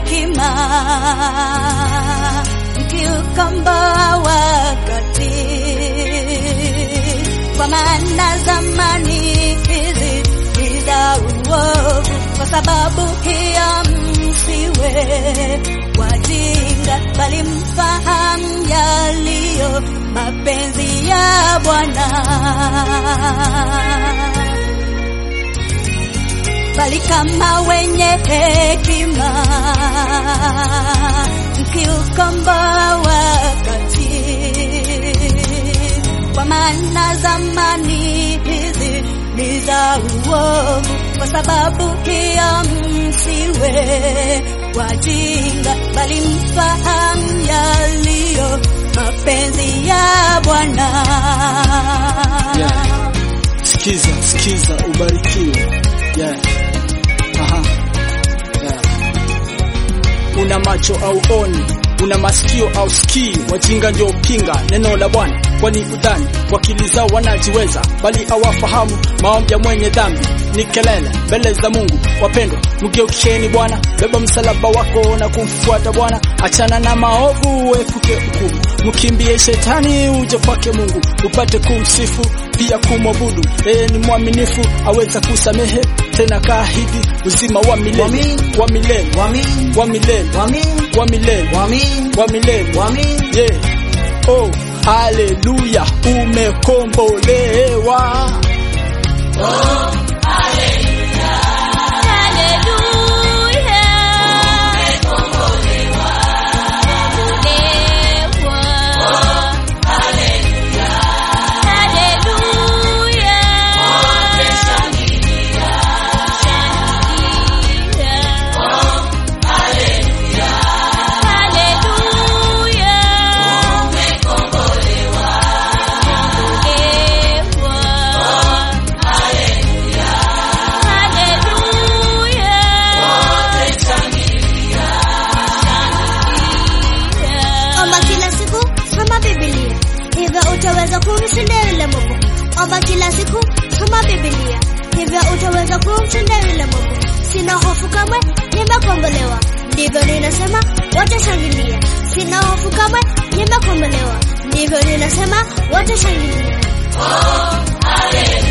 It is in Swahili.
hekima, mkiukomboa wakati, kwa maana zamani hizi ni za uovu, kwa sababu hiyo msiwe wajinga, bali mfahamu yaliyo mapenzi ya Bwana bali kama wenye hekima mkiukomboa wakati, kwa maana zamani hizi ni za uovu, kwa sababu hiyo msiwe wajinga, bali mfahamu yaliyo mapenzi ya Bwana. Yeah. Sikiza, sikiza, ubarikiwe. Yeah. Aha. Yeah. Una macho au oni, una masikio au sikii, wajinga ndio pinga neno la Bwana, kwani udhani kwa akili zao wanajiweza, bali hawafahamu maombi ya mwenye dhambi ni kelele mbele za Mungu. Wapendwa, mgeukeni Bwana, beba msalaba wako na kumfuata Bwana, achana na maovu, epuke hukumu, mkimbie shetani, uje kwake Mungu upate kumsifu pia kumwabudu. Yeye ni mwaminifu, aweza kusamehe tena kaahidi uzima wa milele Wamin. wa milele Wamin. wa milele Wamin. wa milele Wamin. wa milele Wamin. yeah. Oh, haleluya, umekombolewa. Omba kila siku, soma Biblia, hivyo utaweza kumshinda yule Mungu. Omba kila siku, soma Biblia, hivyo utaweza kumshinda yule Mungu. Sina hofu kamwe, nimekombolewa. Ndivyo ninasema, watashangilia. Sina hofu kamwe, nimekombolewa. Ndivyo ninasema, watashangilia.